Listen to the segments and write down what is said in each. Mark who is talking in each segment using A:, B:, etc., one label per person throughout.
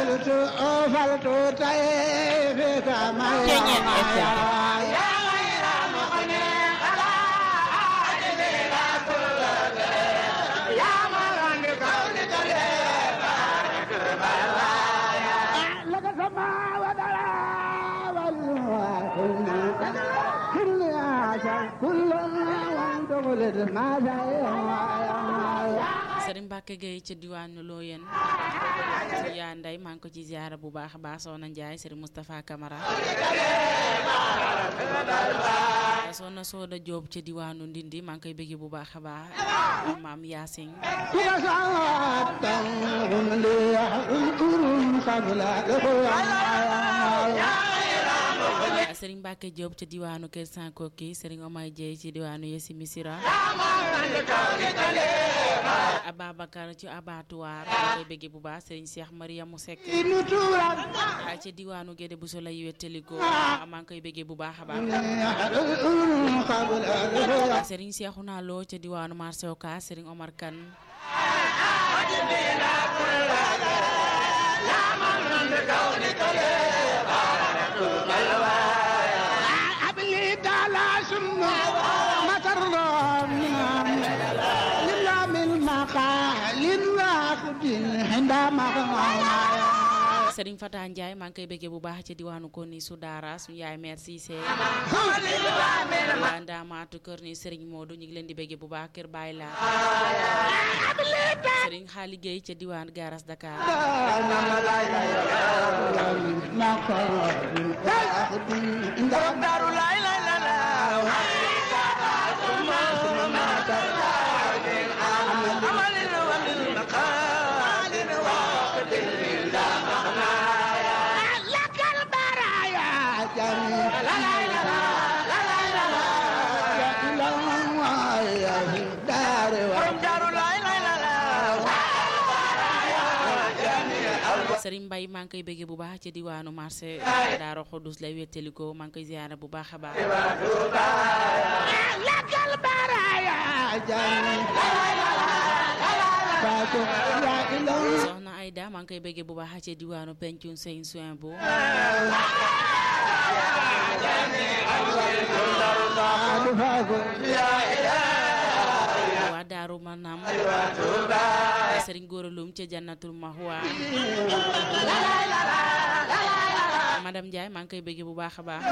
A: Sëriñ Mbacke Gueye ca diwaanu Looyeen ci yaa nday maa ngi ko ci ziara bu baax a baax Soxna Ndiaye Sëriñ Moustapha Camara Soxna Sooda Diop ca diwaanu Ndindi maa ngi koy bëgg bu baax a baax maam Yaasin Sëriñ Mbacke Diop ca diwaanu Kër Sankoki Sëriñ Omar Dieye ci diwaanu Yesi Misira Ababacar ci abattoir maa koy bëgg bu baax Sëriñ Cheikh Mariamu Seck ca diwaanu Gédé bu sola yi wetteliko maa ngi koy bëgg bu baax a baax Sëriñ Cheikhouna Lo ca diwaanu marché Ocass Sëriñ Omar Kane Sëriñ Fata Ndiaye maa ngi koy bëggee bu baax ci diwaanu Koni su daara suñu yaay mère Cissé waa Ndaamaatu kër ni Sëriñ Modou ñu ngi leen di bëggee bu baax kër Baye la Sëriñ Xaali Gueye ca diwaan Garas Dakar Sëriñ Mbay maa ngi koy bëggee bu baax ci diwaanu marché Daaro Xudus lay wetteliko maa ngi koy ziyaara bu baax a baax soxna Ayda maa ngi koy bëggee bu baax ci diwaanu pencun sëñ soin bu waa daaru manam sëriñ góoralum ca jannatul mahwa madame Ndiaye maa ngi koy bëggee bu baax a baax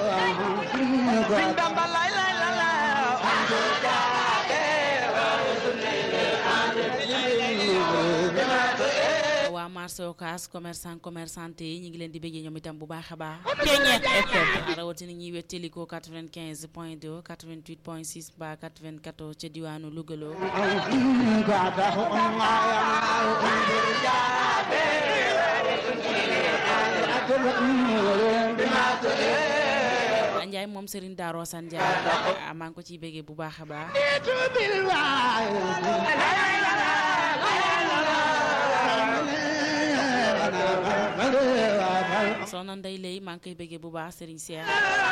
A: waa marché Ocass commerçant commerçante yi ñu ngi leen di bëggee ñoom itam bu baax a baax rawatina ñuy wettelikoo 95 point 2 88 point 6 ba 94 ca diwaanu Lougaloo Njaay moom Serigne Darou San Njaay maa ngi ko ciy bëggee bu baax a baax soxna Ndey Lay maa ngi koy bëggee bu baax Serigne Cheikh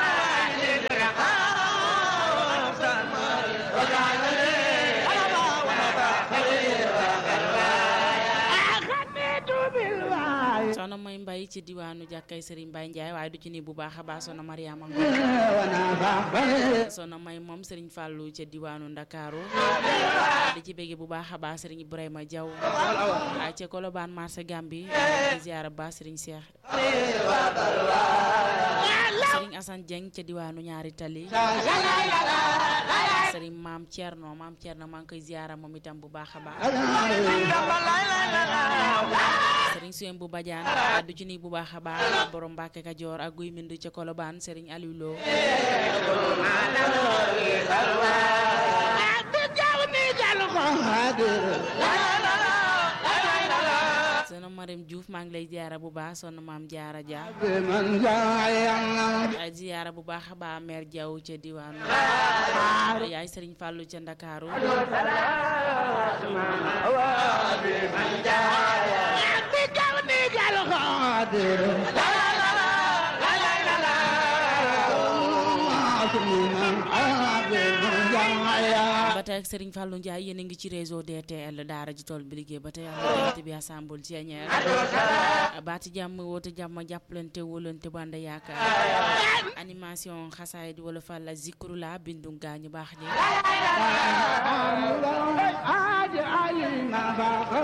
A: soxna mooy mbay ci diwaanu jàkkay Serigne Mbaye Ndiaye waaye du ci ni bu baax a baax soxna Mariama Ngom soxna may moom Serigne Fallou ca diwaanu Ndakaaru di ci bëggee bu baax a baax Serigne Ibrahima Diaw waaye ca Colobane marché Gambi di ziara baax Serigne Cheikh Serigne Assane Dieng ca diwaanu ñaari tali Serigne maam Thierno maam Thierno maa ngi koy ziara moom itam bu baax a baax Serigne Suyem bu Badiane du ci ni bu baax a baax borom Mbàkke Kajoor ak guy mind ca Colobane Serigne Aliou Lo soxna Marème Diouf maa ngi lay ziara bu baax soxna maam Jaara Dia ay ziara bu baax a baax mère Diaw ca diwaanu yaay Serigne Fallou ca Ndakaaru ba ba tey ak Serigne Fallou Ndiaye yéen a ngi ci réseau DTL daara ji tool bi liggéey ba tey am na bi assemble ci ñeer baati jàmm woote jàmm jàppalante wóolante banda yaakaar animation xasaay di wala fàlla zikru la bindu gaañu baax ñi